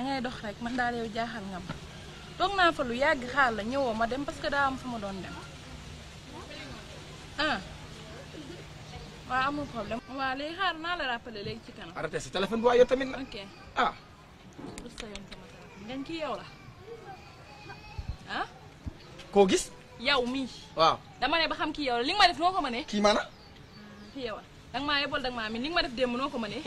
dangay dox rek man daal yow jaaxal nga ma toog naa fa lu yàgg xaar la ñëwoo ma dem parce que daa am fu ma doon dem ah waaw amul problème waaw léegi xaar naa la rappeler léegi ci kanam arrêté sa téléphone bi waaye yow tamit nag ok ah lu sa yoon sama téléphone ngañ ki yow la ah koo gis yow mii waaw dama ne ba xam ki yow la li nga ma def noo ko mënee kii maana ki yow la danga maa yebol danga maa mi li nga ma def démb noo ko mënee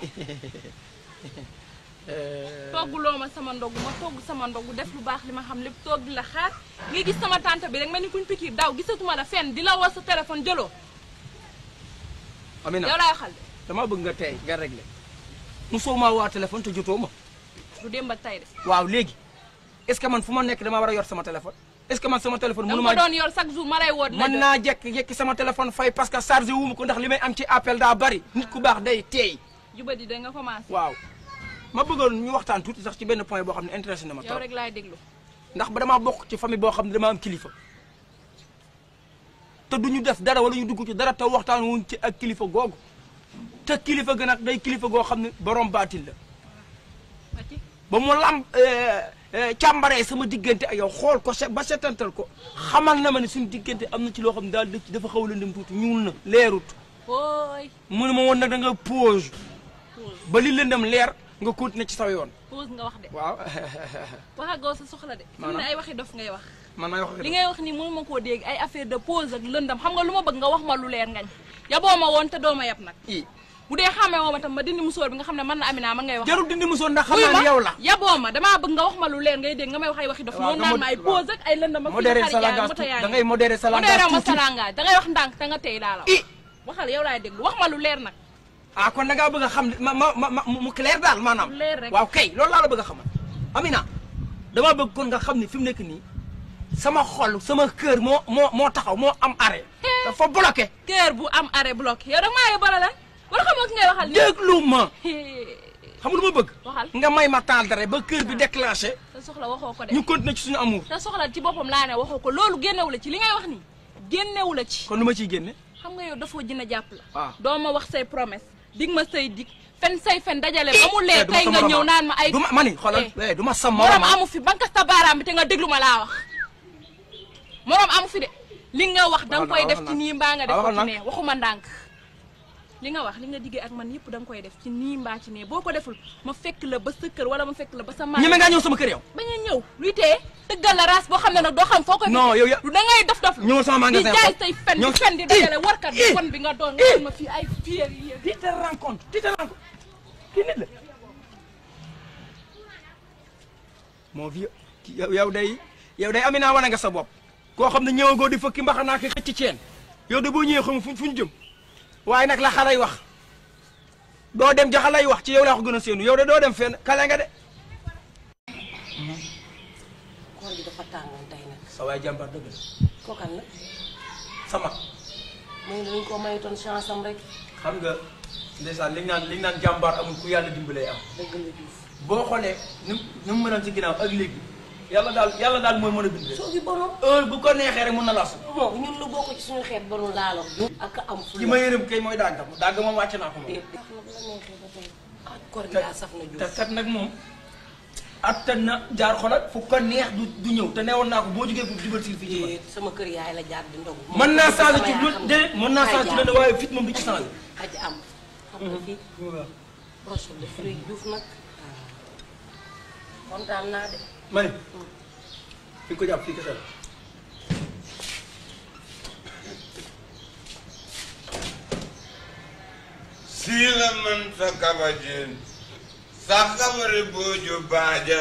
togguloo ma sama ndogu ma togg sama ndogu def lu baax li ma xam lépp toog di la xaar ngay gis sama tante bi rek mel ni kuñ pikiir daw gisatuma la fenn di la woo sa téléphone jëloo Amina yow laay waxal de damaa bëgg nga tey nga réglé mosoo maa waa téléphone te jotoo ma du démb ak tay de waaw léegi est-ce que man fu ma nekk damaa war a yor sama téléphone est-ce que man sama téléphone danga mënu ko maa doon yor chaque jour ma lay woo di la mën jot. naa jekk jekki sama téléphone fay parce que chargé wu ma ko ndax li may am ci appel daa bari nit ku baax day teey jubadi da nga commencé waaw ma bëggoon ñu waxtaan tuuti sax ci benn point boo xam ne intéressé na ma yow trop rek laay déglu ndax ba damaa bokk ci famille boo xam ne dama am kilifa te du ñu def dara wala ñu dugg ci dara te waxtaan wuñ ci ak kilifa googu te kilifa ga nag day kilifa goo xam ne borom baatil la Fati ba mu lam càmbaree sama diggante ak yow xool ko se ba setantal ko xamal na ma ne suñu diggante am na ci loo xam ne daal dëkk dafa xaw a lëndëm tuuti ñuul na leerut ooy mu ne ma woon nag da nga pause ba li lëndëm leer nga continuer ci sa yoon pause nga wax de waaw waxagoo sa soxla de fi mu ne Maanaam? ay waxi dof ngay wax man may wax ak li ngay wax ni mënu ma koo dégg ay affaire de pause ak lëndam xam nga lu ma bëgg nga wax ma lu leer ngañ yaboo ma woon te doo ma yab nag i bu dee xamee woo ma tam ma dindi musóor bi nga xam ne man na Amina man ngay wax jarul dindi musoon ndax xam wuyu naa ma ne yow la yaboo ma damaa bëgg nga wax ma lu leer ngay dégg nga may wax ay waxi dof waaw noonu nga naan mod- ma ay waaw. pause ak ay lëndam ak modéré xarit sa yaa ngi langage moto yaa tuuti da ngi ngay modéré sa langage modéré ma tuuti sa langage da ngay wax ndànk te nga tey laa la i wax waxal yow laay déglu wax ma lu leer nag ah kon da ngaa bëgg a xam ma ma ma ma mu clair daal maanaam Mu leer rek. waaw kay loolu laa la bëgg a xamal Amina damaa bëgg kon nga xam ne fi mu nekk nii sama xol sama kër moo moo moo taxaw moo am arrêt dafa bloqué kër bu am arrêt bloqué yow da maa yóbbala lan wala xamoo ki ngay waxal nii déglu ma xam nga lu ma bëgg waxal nga may ma temps d'arrêt ba kër bi déclenché sa soxla waxoo ko de ñu continuer ci suñu amour sa soxla ci boppam laa ne waxoo ko loolu génnewu la ci li ngay wax nii génnewu la ci kon lu ma ciy génne xam nga yow dafoo jën a jàpp la waaw. doo ma wax say promesse dig ma say dig fen say fen dajale ba mu Eh, lee du ma tey sa nga morom ñëw ah. naan ma ay du ma ma ni xoolal Eh. eh, du ma sa morom morom ah. amu fi bankas ta baaraam bi te nga déglu ma laa wax morom amu fi de li nga wax da nga Waxal koy na, def waxal ci na. nii mbaa nga def Ah, ko waxal ci na. nee waxuma ndànk li nga wax li nga diggee ak man yëpp da nga koy def ci nii mbaa ci nee boo ko deful ma fekk la ba sa kër wala ma fekk la ba sa maa ñeme ngaa ñëw sama kër yow bañ a ñëw luy tee tëggal la race boo xam ne nag doo xam foo koy Non, fekkee. yow ya- du da ngay dof dof ñëwal sama magasin di jaay xool. say fen Ñëw- di fen di Ih, dajale warkat bi ih, kon bi nga doon nga ih. doon ma fii ay fier yi tu te rends compte tu te rends compte kii nit la moo fi yow yow day yow day Amina wane nga sa bopp koo xam ne ñëwagoo di fëkki mbaxanaa ki xëcc ceen yow de boo ñëwee xam fu fu ñu jëm waaye nag la xalay wax doo dem ja xalay wax ci yow laa ko gën a séenu yow de doo dem fenn kale nga de koor gi dafa tàngoon tey nag sa waay jàmbaar dëgg la kookal la sama muy dañ ko maytoon chance am rek xam nga ndeysaan li ñu naan li ñu naan jàmbaar amul ku yàlla dimbalee am dëgg la Diouf boo xoolee ni mu ni mu mënoon ci ginnaaw ak léegi yàlla daal yàlla daal mooy mën a bind soo gi bonul heure bu ko neexee rek mën na lasu bon ñun lu bokk ci suñu xeet bonul laalo ak am fu ki ma yërëm kay mooy dàgg moom dàgg moom wàcc naa ko moom déet déet na bu la neexee ba tey ah koor gi daa saf na te Diouf kat nag moom attan na jaar xoolal fu ko neex du du ñëw te newoon naa ko boo jógee pour jubal si fii ci man déet sama kër yaay la jaar di ndogu mën naa changé ci sama lu yaay xam de nga. mën naa Ay changé ci jaar. lenn waaye fit moom du ci changé aji am xam nga fii broche de fruits Diouf nag kontaan naa de ma ne fi nga ko jàpp fii kese la siila man sa kabajin sa kabari buuju baaja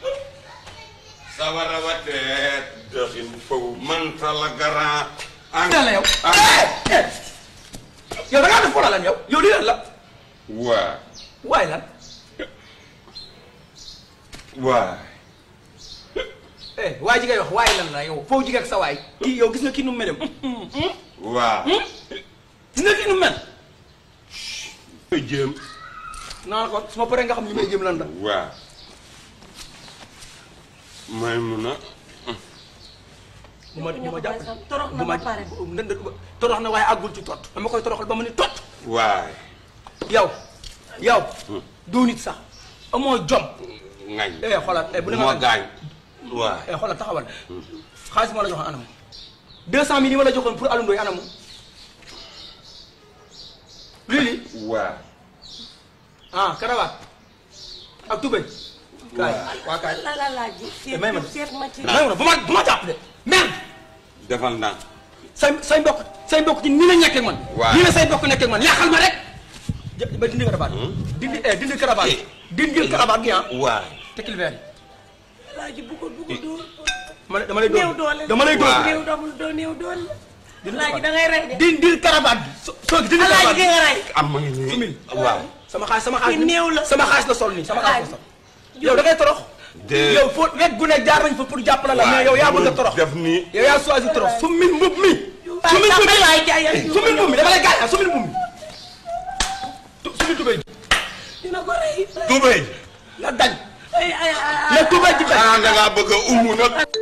sawara wateet doxin fow man sa la garaa an la yow yow da ngaa def foola lan yow yow lii lan la waa waaye lan waa eh waay ji ngay wax waaye lan la yow foo jigee ak sa waay kii yow gis nga kii nu mu mel waa gis nga kii nu mu mel jëm naa ko su ma paree nga xam ni may jëm lan la waa may mun a bu ma bu ma jàpp torox na bu ma ba pare ndënd torox na waaye àggul ci tot dama koy toroxal ba mu ni tot waay yow yow doo nit sax amoo jom ngañ eh xoolal eh bu ne moo ma gaañ waaw eh xoolal taxawal xaalis moo la joxoon anamu deux cent mille yi ma la joxoon pour alundooy anamu lii lii waaw ah karawaat ak tubéy kaay waa kaay la la laaj seet may ma seet ma ci may ma bu ma bu ma jàpp de merde defal naa say say mbokk say mbokk ci nii la ñekkee man Waaw. nii la say mbokk nekkee man yàqal ma rek jë- ba dindi karabaat dindi eh dindi karabaat Eh. dindi karabaat gi ah waaw tekkil verre yi laaj bu ko bu ko dóor ma ne dama lay néew dóor doole dama lay dóor Waaw. néew doole doo néew doole dindi laaj karabaat da ngay rey de dindi karabaat gi so soo dindi laaj karabaat gi gi nga rey am ma ngi nii Sumil. waaw sama xaalis sama xaalis Ki néew la. sama xaalis la sol nii sama xaalis la sol yow da ngay torox de yow foo wet gu ne jaar nañ fa pour jàppale la mais yow yaa bëgg a torox def nii yow yaa choisi torox sumil mbub mi sumil mbub mi waay jaayal sumil mbub mi dama lay gaañ ah sumil mbub mi Tu- sumil tubéy ji dina ko rey tubéy nga dañ ay ay ay na tubéy ji dañ xanaa da ngaa bëgg a umu nag